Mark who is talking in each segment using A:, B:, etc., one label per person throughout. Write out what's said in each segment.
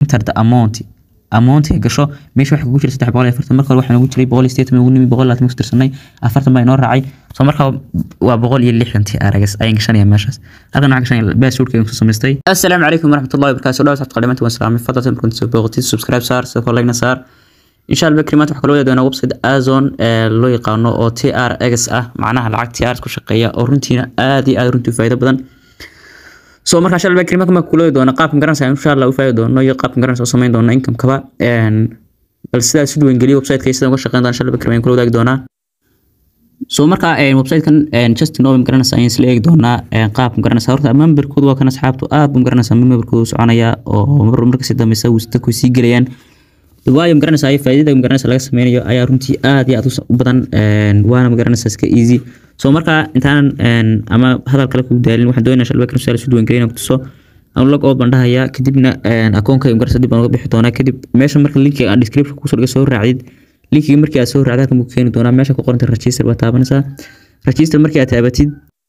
A: enter the amount amount gasho meesha waxa kugu jira saddex boqol iyo afartan marka hore waxaa nagu jiray boqol iyo sideetan ugu nimi boqol labaatan ku tirsanay afartan baa inoo raacay soo marka waa boqol iyo lixdantii aragas ayaan gashanaya meeshaas halkan waxaan gashanaya baasuurka ayaan ku samaystay assalaamu calaykum waraxmatullahi wabarakaatu dhawaad sabta qalimaanta waan salaamay fadlan markaan soo booqatid subscribe saar sidoo kale like saar insha allah bakri maanta waxaa kaloo wada doonaa website azon ee loo yaqaano oo trx ah macnaha lacag trs ku shaqeeya oo runtiina aad iyo aad runtii faa'iido badan so marka insha allah bakri markaan kula wada doona qaabkan garanaysa insha allah u faa'iido doono iyo qaabkan garanaysa oo samayn doona income kaba bal sidaa si duwan geliyo website-ka iyo sidaan uga shaqeyn doona insha allah bakri waan kula wadaagi doonaa so marka website-kan justin owen garanaysa ayaan isla eegi doonaa qaabkan garanaysa horta memberkoodu waa kan asxaabtu aad bun garanaysa memberkoodu soconaya oo mar markasi dambeysa dadku sii gelayaan waayo magaranaysa faa'iidada magaranaysa laga sameynayo ayaa runtii aad iyo aad u badan waana magaranaysa iska easy so marka intaanan ama hadal kale ku daalin waxaan doonaya shalba kan su'aal soo duwan ku tuso aan log out baan dhahayaa kadibna akoonka magaranaysa dib baan uga bixi doonaa kadib meesha marka linkiga aan description ku soo soo raacdid linkiga markii aad soo raacdid halkan buu keeni doonaa meesha ku qoranta register baa taabanaysaa register markii aad taabatid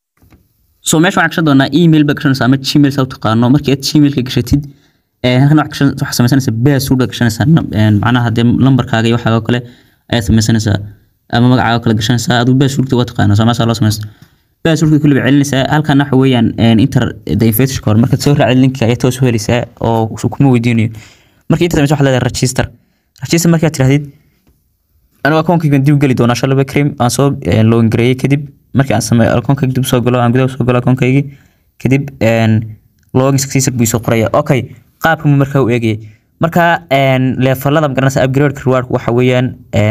A: so meesha waxaan gashan doonaa email baa gashanaysaa ama gmail saa u taqaano markii aad gmailka gashatid halkan waxaa samaysanaysaa baasuurda gashanaysaa macnaha dee lambarkaaga iyo waxaaga kale ayaad samaysanaysaa ama magacaaga kale gashanaysaa aduu baasuurta waa taqaana samaasaa loo samaysta baasuurta kulliba celinaysaa halkan waxa weeyaan inter the invitation hore markaad soo raacid linkiga ayaa toos u helaysaa oo kuma weydiinayo markii inta samaysa waxaa leedahay register register markaad tirahdid anigu akoonkaygan dib geli doonaa shalaba cream aan soo login gareeyey kadib markii aan sameeyo akoonkayga dib soo galo aan gudaha soo galo akoonkaygii kadib login successor buu soo qoraya okay qaabka mu markaa u eegayay marka leefalada magaranaysa upgrade reward waxa weeyaan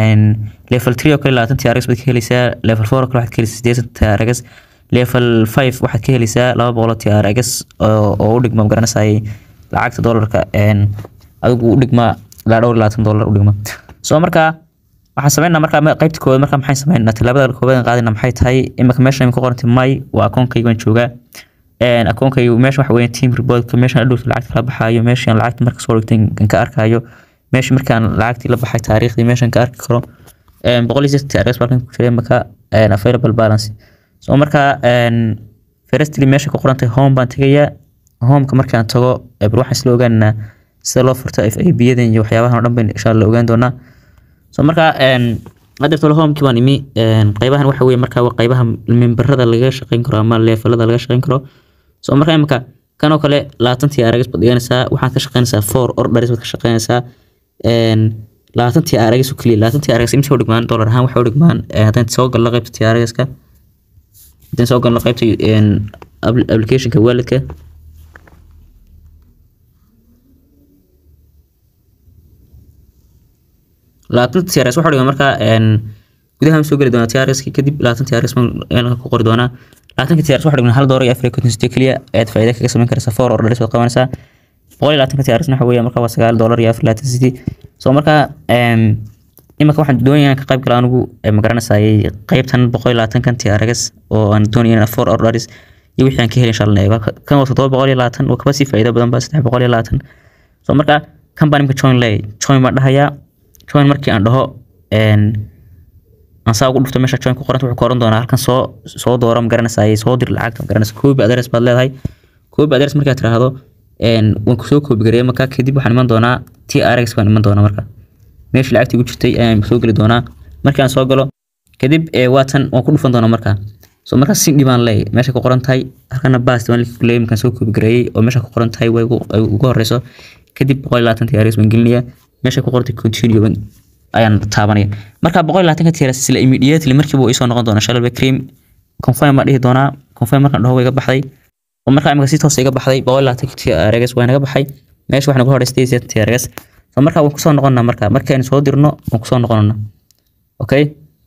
A: level 3 oo kale labaatan TRX baad ka helaysaa level 4 oo kale waxaad ka helaysaa sideetan TRX level 5 waxaad ka helaysaa laba boqol TRX oo u dhigma magaranaysa lacagta dollarka adigu u dhigma ilaa dhowr labaatan dollar u dhigma so marka waxaan sameynaa marka qaybta koowaad marka maxay sameynaa tilaabada koowaad qaadina maxay tahay imika meesha ku qorantay may waa akoonkayga waan joogaa akoonkaygu meesha waxa weeyaan team reportka meeshaan adhowta lacagta la baxaayo meeshaan lacagta marka soo dhigtay ka arkayo meesha markaan lacagtii la baxay taariikhdii meeshaan ka arki karo boqol iyo sideetan TRX balkan ku jiray marka available balance so marka firstly meesha ku qorantay home baan tegayaa homeka markaan tago bal waxaan isla ogaanaa sida loo furto FAB-yadan iyo waxyaabahan oo dhan bayn insha Allah ogaan doonaa so marka adeertolo homekii baan imi qaybahan waxa weeye marka waa qaybaha memberada laga shaqeyn karo ama leefalada laga shaqeyn karo so marka imika kan oo kale labaatantii arags baad dhiganaysaa waxaad ka shaqeynaysaa four orders baad ka shaqeynaysaa labaatantii arags oo keliya labaatantii arags imisa u dhigmaan dollar ahaan waxay u dhigmaan haddaan soo galno qaybta TRX-ka haddaan soo galno qaybta applicationka walletka labaatanta TRX waxaa dhigan markaa gudaha soo geli doonaa TRX kadib labaatan TRX baan ku qori doonaa labaatanka TRX waxaa dhigan hal doolar iyo afar iyo konton sitee keliya ayaad faa'iido kaga samayn karaysaa four orders baad qabanaysaa boqol iyo labaatanka TRX waxa weeye markaa waa sagaal doolar iyo afar labaatan sitee so markaa imika waxaan doonayaa ka qayb gala anigu magaranaysaa qaybtan boqol iyo labaatankan TRX oo aan doonaya four orders iyo wixii aan ka helin shalnay kan waa toddoba boqol iyo labaatan waa kaba sii faa'iido badan ba saddex boqol iyo labaatan so markaa kan baan imika join lay join baan dhahayaa join markii aan dhaho aan saa ugu dhufto meesha join ku qoranta wuxuu ku oran doonaa halkan soo soo dooro magaranaysaa soo dir lacagta magaranaysa koobi address baad leedahay koobi address markaad tiraahdo waan kusoo koobi gareeyay marka kadib waxaan iman doonaa TRX baan iman doonaa marka meeshii lacagtii ugu jirtay ayaan soo geli doonaa markii aan soo galo kadib waatan waan ku dhufan doonaa marka so marka sindhi baan leeyahay meesha ku qoran tahay halkana bast baan leeyahay markaan soo koobi gareeyay oo meesha ku qoran tahay way ugu horeyso kadib boqol iyo labaatan TRX baan gelinayaa meesha ku qortay continue ayaan taabanaya marka boqol iyo labaatanka TRX isla immediately markiiba uu isoo noqon doona shalba cream confirm baan dhihi doonaa confirm markaan dhaho way iga baxday oo markaa imika si toos iga baxday boqol iyo labaatanka TRX waa naga baxay meesha waxaa nagu horeystay sideetan TRX so marka waan kusoo noqonnaa marka markaynu soo dirno waan kusoo noqonnaa okay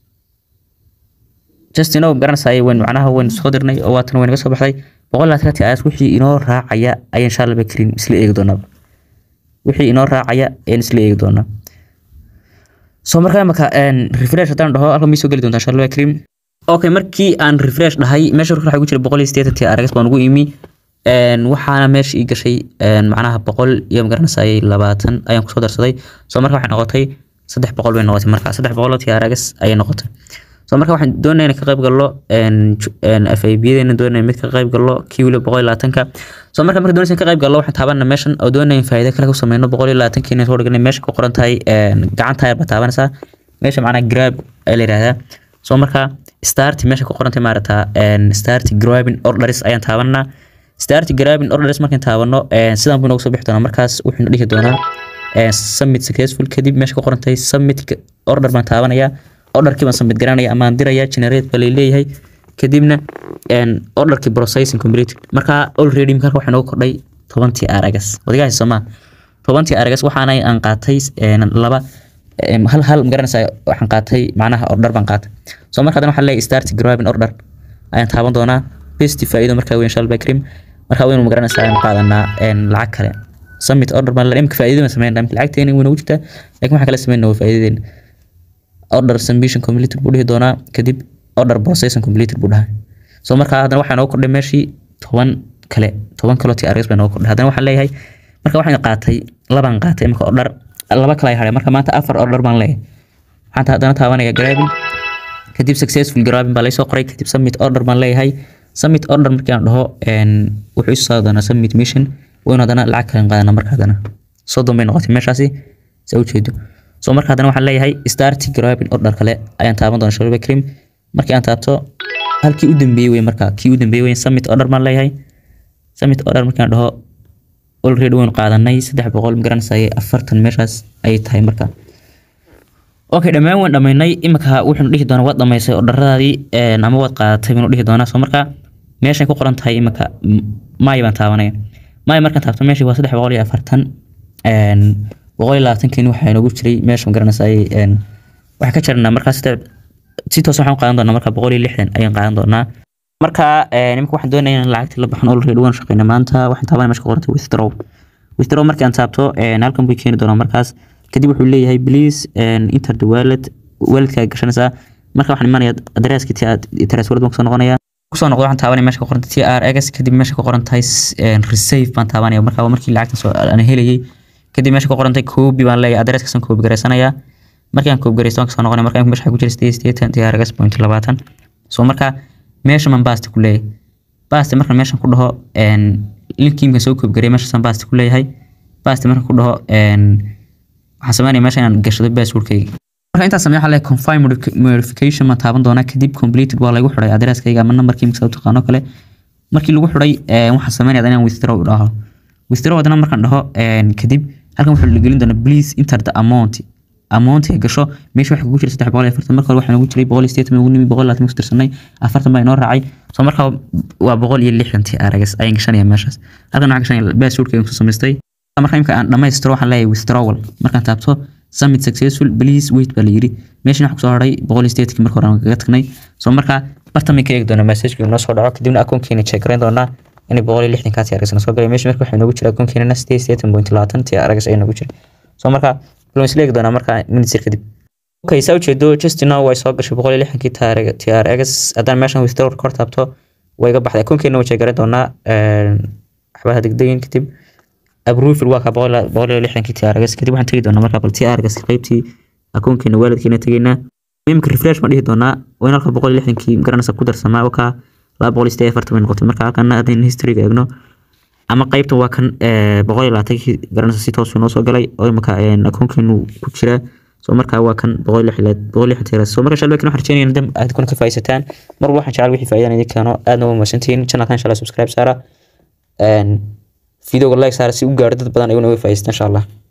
A: just inoo garanaysaa wayn macnaha wayn soo dirnay oo waatan way naga soo baxday boqol iyo labaatanka TRX wixii inoo raacaya ayaan shalba cream isla eegi doonaa wixii inoo raacaya ayaan isla eegi doonaa so markaa imaka refresh haddaan dhaho halkan may soo geli doontaa shalwa cream okay markii aan refresh dhahay meesha waxaa ugu jira boqol iyo siddeetan TRX baan ugu imi waxaana meesha ii gashay macnaha boqol iyo magaranaysaa labaatan ayaan kusoo darsaday so marka waxay noqotay saddex boqol bay noqotay marka saddex boqol oo TRX ayay noqotay so marka waxaan doonaya in ka qayb gallo faibiyadena doonaya mid ka qayb gallo kii weliba boqol iyo labaatanka so marka marka doonaysa in ka qayb gallo waxaan taabana meeshan oo doonaya in faa'iido kale ku sameyno boqol iyo labaatanka inaan soo dhiganay meesha ku qoran tahay gacanta yar baa taabanaysaa meesha macnaha grab ayaa la yidhahdaa so marka start meesha ku qoran tahay maarata start grabbing orders ayaan taabanaa start grabbing orders markaan taabano sidaan buu noogu soo bixi doonaa markaas wuxuu dhihi doonaa submit successful kadib meesha ku qoran tahay submit order baan taabanayaa orderkii baan submit garanaya amaan diraya generate baa leeyahay kadibna orderkii processing completed marka already marka waxaa noogu kordhay tobantii aragas wadigaasi soomaa tobantii aragas waxaana aan qaatay laba hal hal magaranaysaa waxaan qaatay macnaha order baan qaatay so marka haddana waxaa leeyahay start grabbing order ayaan taaban doonaa best faa'iido markaa weyn shalbay cream markaa weynu magaranaysaa ayaan qaadanaa lacag kale summit order baan imka faa'iido baan sameynaa imka lacagteena way nagu jirtaa laakiin waxaan kala sameynaa waa faa'iidadeena order submission completed buu dhihi doonaa kadib order processing completed buu dhahay so markaa haddana waxaa noogu kordhay meeshii toban kale toban kaloo ti argas baa noogu kordhay haddana waxaan leeyahay marka waxaan qaatay labaan qaatay imka order laba kale ay hadhay marka maanta afar order baan leeyahay waxaan haddana taabanaya grabbing kadib successful grabbing baa laysoo qoray kadib submit order baan leeyahay submit order markii aan dhaho wuxuu isu saari doonaa submit mission waynu haddana lacag kalen qaadana marka haddana soddon bay noqotay meeshaasi saa ujeedo so marka haddana waxaan leeyahay start grabbing order kale ayaan taaban doonaa shalba cream markii aan taabto halkii u dambeeyey wey marka kii u dambeeyey wey submit order baan leeyahay submit order markii aan dhaho already waynu qaadanay saddex boqol magaranaysaye afartan meeshaas ayay tahay marka okay dhammaan waan dhamaynay imika wuxuunu dhihi doonaa waad dhamaysay ordaradaadii ama waad qaadatay banu dhihi doonaa so marka meeshay ku qoran tahay imika maay baan taabanaya maay markaan taabto meeshii waa saddex boqol iyo afartan boqol iyo labaatankeeni waxaa inoogu jiray meesha magaranaysaay waxaan ka jarnaa markaa si toos waxaan qaadan doonaa marka boqol iyo lixdan ayaan qaadan doonaa marka nimka waxaan doonaya inaan lacagta la baxno already waan shaqeyna maanta waxaan taabanaya meesha ku qoranta withdraw withdraw markii aan taabto halkan buu keeni doonaa markaas kadib wuxuu leeyahay please enter the wallet walletka gashanaysaa marka waxaan imanaya addresski ti aad transferred baan kusoo noqonaya kusoo noqdo waxaan taabanaya meesha ku qoranta t r x kadib meesha ku qoran tahay receive baan taabanaya marka waa markii lacagtan soo aan helayay kadib meesha ku qoran tahay copy baan leeyahay addresskaasaan copy garaysanaya markii aan copy garaysto waan kasoo noqonaya marka meesha ku jira sideed sideetan t r x point labaatan so marka meesha man basta ku leeyahay basta markaan meeshan ku dhaho linkiimka soo copy garay meeshaasaan basta ku leeyahay basta markaan ku dhaho waxaan sameynaya meesha inaan gashado passwordkayga marka intaas sameeyo waxaa leeyahay confirm modification ma taaban doonaa kadib completed waa lagu xidhay addresskayga ama numberkii misa u taqaano kale markii lagu xidhay waxaan sameynaya inaan withdraw dhaho withdraw haddana markaan dhaho kadib halkan wuxuu gelin doonaa please enter the amount amount ee gasho meesha waxa kugu jira saddex boqol iyo afartan marka hore waxaa nagu jiray boqol iyo sideetan ugu nimi boqol labaatan ku tirsanay afartan baa inoo raacay so marka waa boqol iyo lixdantii aragas ayaan gashanaya meeshaas halkan waxaan gashanaya passwordkayga kusoo samaystay marka imka aan dhamaystiro waxaan leeyahay withdrawal markaan taabto summit successful please wait baa la yiri meeshan waxaa kusoo haray boqol iyo sideetanki marka hore aan kaga tagnay so marka bartamay ka eegi doonaa messagekii noo soo dhaco kadibna akoonkeena check garan doonaa inay boqol iyo lixdankaasi aragasna soo galay meesha marka waxaa noogu jira akoonkeena sideed sideetan point labaatan tii aragas ayaa noogu jira so marka wuxuu isla eegi doonaa marka minisir kadib okay saa ujeedo just now way soo gashay boqol iyo lixdankii trx haddaan meeshan withdraw kor taabto way iga baxday akoonkeena way check garan doonaa waxbaha degdegin kadib approval waa ka boqol iyo lixdankii trx kadib waxaan tegi doonaa marka bal trx qaybtii akoonkeena waalidkeena tegeynaa imika refresh baan dhihi doonaa waa in halka boqol iyo lixdankii garanaysa ku darsamaa ka laba boqol iyo sideed afartan bay noqotay marka halkana haddaynu historyga eegno ama qaybtan waa kan boqol iyo labaatankii garanaysa si toos noo soo galay oo imika akoonkeenu ku jira so marka waa kan boqol iyo lixleed boqol iyo lixdan so marka shalbeekan waxaan rajeynaya dam aad kuna ka faa'iidaysataan mar walba waxaan jecel wixii faa'iidaan idin keeno aadna waa mahadsantihiin channelkan insha allah subscribe saara videoga like saara si u gaaro dad badan ayaguna way faa'iidaystaan insha allah